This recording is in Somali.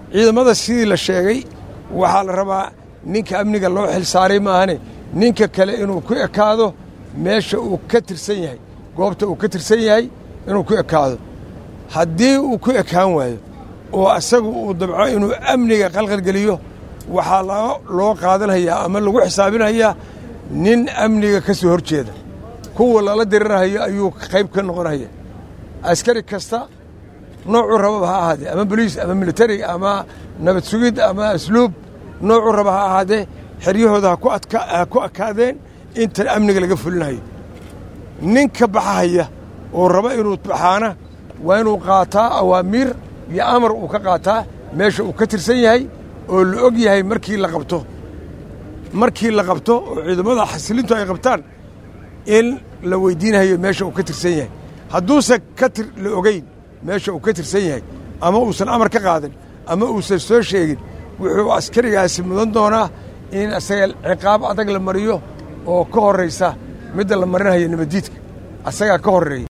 ciidamada sidii la sheegay waxaa la rabaa ninka amniga loo xil saaray maahane ninka kale inuu ku ekaado meesha uu ka tirsan yahay goobta uu ka tirsan yahay inuu ku ekaado haddii uu ku ekaan waayo oo asagu uu dabco inuu amniga qalqalgeliyo waxaa loo qaadanhayaa ama lagu xisaabinhayaa nin amniga ka soo hor jeeda kuwa lala dirirhayo ayuu qayb ka noqonaya askari kasta noocuu rababa ha ahaadee ama boliis ama militari ama nabad sugid ama asluub noocuu raba ha ahaadee xeryahooda ha ku akaadeen inta amniga laga fulinayo ninka baxahaya oo raba inuu baxaana waa inuu qaataa awaamiir iyo amar uu ka qaataa meesha uu ka tirsan yahay oo la og yahay markii la qabto markii la qabto oo ciidamada xasilintu ay qabtaan in la weydiinayo meesha uu ka tirsan yahay hadduusan ka la ogeyn meesha uu ka tirsan yahay ama uusan amar ka qaadan ama uusan soo sheegin wuxuu askarigaasi mudan doonaa in asaga ciqaab adag la mariyo oo ka horraysa midda la marinayo nabaddiidka asagaa ka horreeya